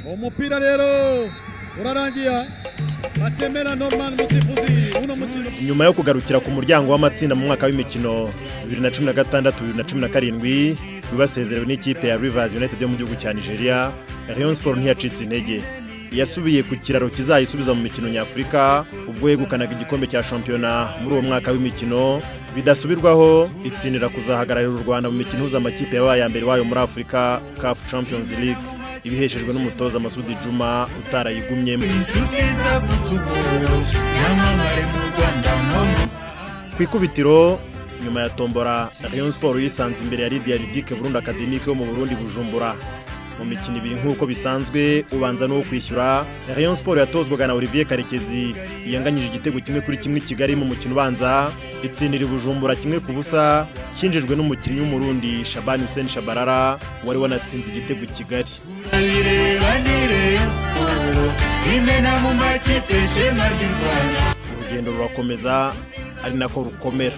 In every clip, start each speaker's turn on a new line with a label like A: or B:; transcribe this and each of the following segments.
A: uwo mupira rero urarangiye batemera norman musifuzi uno mukino
B: nyuma yo kugarukira ku muryango w'amatsinda mu mwaka w'imikino 2016 2017 wibasezerewe n'ikipe ya Rivers United yo mu gihugu cya Nigeria Rayon Sport ntiyacitse intege yasubiye ku kiraro kizayisubiza mu mikino nyafurika ubwo yegukanaga igikombe cya shampiyona muri uwo mwaka w'imikino bidasubirwaho itsinira kuzahagararira u Rwanda mu mikino ihuza amakipe yabaye ya mbere wayo muri Afurika CAF Champions League ibiheshejwe n'umutoza Masudi Juma utarayigumyemo ku ikubitiro nyuma ya tombora Rayon Sport yisanze imbere ya Lydia Ludic Burundi Academique yo mu Burundi Bujumbura mu mikino ibiri nk'uko bisanzwe ubanza n'uwo kwishyura Rayon Sport yatozwaga na Olivier Karekezi yanganyije igitego kimwe kuri kimwe i Kigali mu mukino ubanza itsinira i Bujumbura kimwe ku busa cyinjijwe n'umukinnyi w'umurundi Shaban Hussein Shabarara wari wanatsinze igitego i Kigali urugendo rurakomeza ari nako rukomera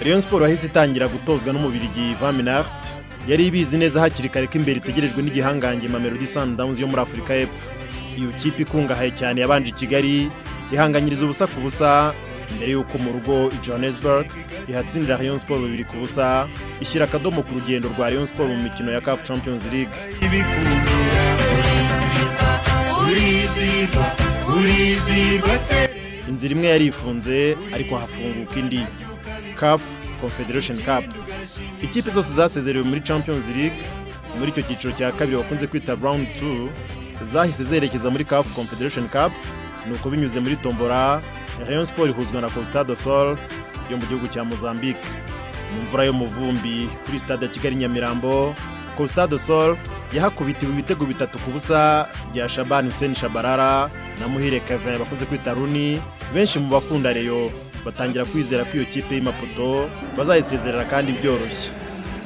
B: Rayon Sport yahise itangira gutozwa n'umubirigi Van Minart yari ibizi neza hakiri kare ko imbere itegerejwe n'igihangange Mamelodi Sundowns yo muri Afurika y'Epfo iyo kipe ikungahaye cyane yabanje i Kigali ihanganyiriza ubusa ku busa mbere y'uko mu rugo i Johannesburg ihatsindira Rayon Sport bibiri ku busa ishyira akadomo ku rugendo rwa Rayon Sport mu mikino ya CAF Champions League inzira imwe yarifunze ariko hafunguka indi CAF Confederation Cup ikipe zose zasezerewe muri Champions League muri icyo cyiciro cya kabiri bakunze kwita round 2 zahise zerekeza muri CAF Confederation Cup nuko binyuze muri tombora Rayon Sport ihuzwa na Costa do Sol yo mu gihugu cya Mozambique mu mvura yo mu vumbi kuri stade ya Kigali Nyamirambo Costa do Sol yahakubitiwe ibitego bitatu ku busa bya Shaban Hussein Shabarara na Muhire Kevin bakunze kwita Runi benshi mu bakunda Rayon batangira kwizera ko iyo kipe y'Imaputo bazayisezerera kandi byoroshye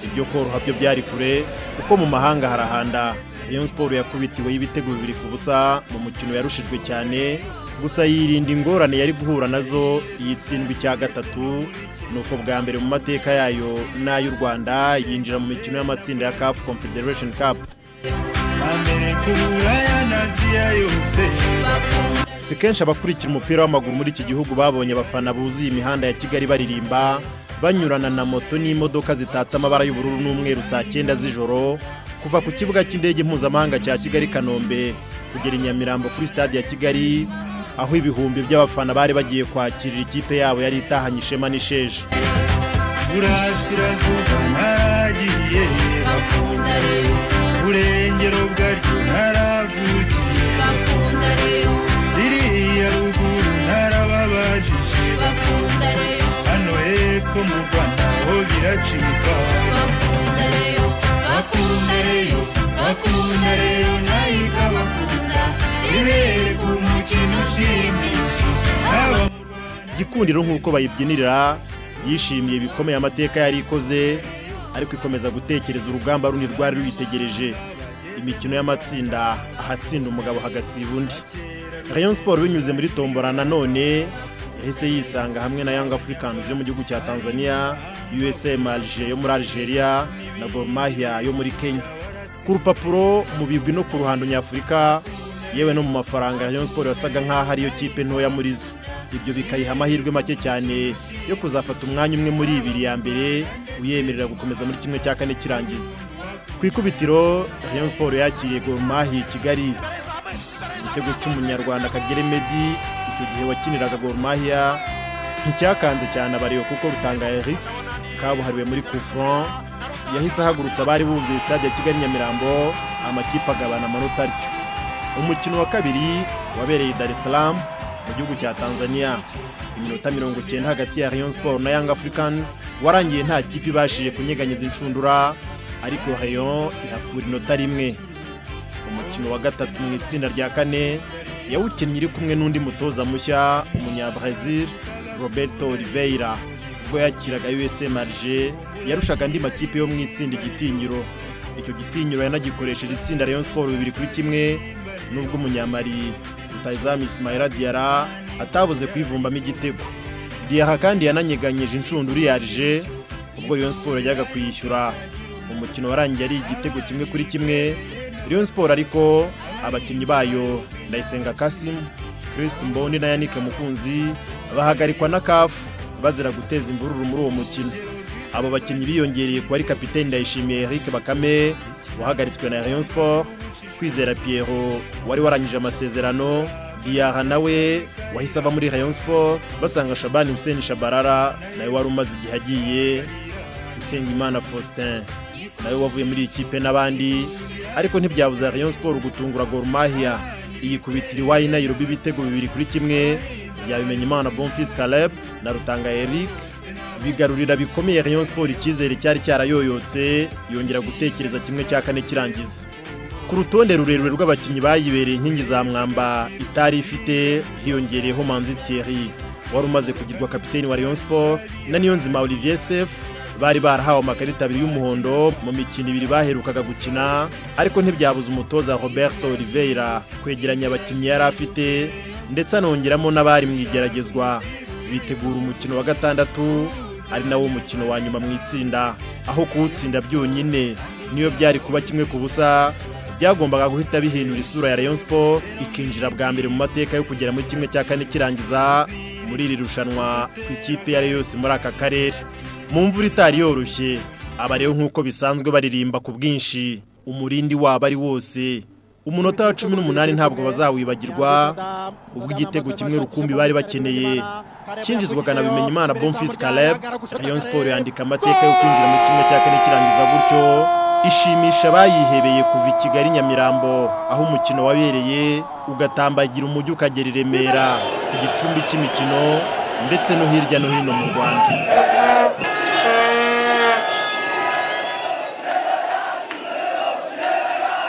B: ibyo koroha byo byari kure kuko mu mahanga harahanda Rayon Sport yakubitiwe y'ibitego bibiri ku busa mu mukino yarushijwe cyane gusa yirinda ingorane yari guhura nazo iyi tsindwi cya gatatu nuko bwa mbere mu mateka yayo n'ay'u Rwanda yinjira mu mikino y'amatsinda ya CAF Confederation Cup si kenshi abakurikira umupira w'amaguru muri iki gihugu babonye abafana buzuye imihanda ya kigali baririmba banyurana na moto n'imodoka zitatse amabara y'ubururu n'umweru saa cyenda z'ijoro kuva ku kibuga cy'indege mpuzamahanga cya kigali kanombe kugera i nyamirambo kuri stade ya kigali aho ibihumbi by'abafana bari bagiye kwakirira ikipe yabo yari itahanye ishema n'isheje
C: burengero bwaryo naravugiye ziriya ruguru narababajije hano hepfo mu rwanda ho biracika bakunda reyo bakunda reyo nayo ikabakunda ibere ku mukino ushimishije haba
B: igikundiro nk'uko bayibyinirira yishimiye bikomeye amateka yari ikoze ariko ikomeza gutekereza urugamba rundi rwari ruyitegereje imikino y'amatsinda ahatsinda umugabo hagasiba undi Rayon Sport binyuze muri tombora nanone yahise yisanga hamwe na Young Africans yo mu gihugu cya Tanzania USM Alger yo muri Algeria na Gor Mahia yo muri Kenya ku rupapuro mu bigwi no ku ruhando nyafurika yewe no mu mafaranga Rayon Sport yasaga nk'aho ariyo kipe ntoya muri zo ibyo bikayiha amahirwe make cyane yo kuzafata umwanya umwe muri ibiri ya mbere uyemerera gukomeza muri kimwe cya kane kirangiza ku ikubitiro Rayon Sport yakiriye Gor Mahia i Kigali igitego cy'umunyarwanda Kagere Medi icyo gihe wakiniraga Gor Mahia nticyakanze cyane abariyo kuko Rutanga Eric kabuhariwe muri Kufron yahise ahagurutsa abari buzuye stade ya Kigali Nyamirambo amakipe agabana amanota atyo umukino wa kabiri wabereye i Dar es Salaam mu gihugu cya Tanzania iminota mirongo cyenda hagati ya Rayon Sport na Young Africans warangiye nta kipe ibashije kunyeganyeza inshundura ariko Rayon ihakura inota rimwe umukino wa gatatu mu itsinda rya kane yawukinnye iri kumwe n'undi mutoza mushya umunyabrazil Roberto Oliveira ubwo yakiraga USM Alger yarushaga andi makipe yo mu itsinda igitinyiro icyo gitinyiro yanagikoresheje itsinda Rayon Sport bibiri kuri kimwe nubwo umunyamari rutayizamu Ismaila Diarra atabuze kwivumbamo igitego diyaha kandi yananyeganyije inshundura yarije ubwo Rayon Sport yajyaga kuyishyura umukino warangiye ari igitego kimwe kuri kimwe Rayon Sport ariko abakinnyi bayo Ndayisenga Kasim Christ Mboni na Yannick Mukunzi bahagarikwa na CAF bazira guteza imvururu muri uwo mukino abo bakinnyi biyongereye kuba ari kapiteni Ndayishimiye Eric Bakame wahagaritswe na Rayon Sport Kwizera Pierrot wari warangije amasezerano Diarra nawe wahise ava muri Rayon Sport basanga Shabani Hussein Shabarara nawe wari umaze igihe agiye Usengimana Faustin nawe wavuye muri iyi kipe n'abandi ariko ntibyabuza Rayon Sport gutungura Gor Mahia iyikubitira iwayi Nairobi ibitego bibiri kuri kimwe yabimenya Imana Bonfils Caleb na Rutanga Eric bigarurira bikomeye Rayon Sport icyizere cyari cyarayoyotse yongera gutekereza kimwe cya kane kirangiza ku rutonde rurerure rw'abakinnyi bayibereye inkingi za mwamba itari ifite hiyongereyeho manzi Thierry wari umaze kugirwa kapiteni wa Rayon Sport na Niyonzima Olivier Seff bari barahawe amakarita abiri y'umuhondo mu mikino ibiri baherukaga gukina ariko ntibyabuza umutoza Roberto Oliveira kwegeranya abakinnyi yari afite ndetse anongeramo n'abari mu igeragezwa bitegura umukino wa gatandatu ari nawo mukino wa nyuma mu itsinda aho kuwutsinda byonyine niyo byari kuba kimwe ku busa byagombaga guhita bihindura isura ya Rayon Sport ikinjira bwa mbere mu mateka yo kugera muri kimwe cya kane kirangiza muri iri rushanwa ku ikipe iyo ari yo yose muri aka karere mu mvura itari yoroshye aba rero nk'uko bisanzwe baririmba ku bwinshi umurindi wabo ari wose umunota wa cumi n'umunani ntabwo bazawibagirwa ubwo igitego kimwe rukumbi bari bakeneye cyinjizwaga na Bimenyimana Bonfils Caleb Rayon Sport yandika amateka yo kwinjira mu kimwe cya kane kirangiza gutyo ishimisha abayihebeye kuva i Kigali Nyamirambo aho umukino wabereye ugatambagira umujyi ukagera i Remera ku gicumbi cy'imikino ndetse no hirya no hino mu Rwanda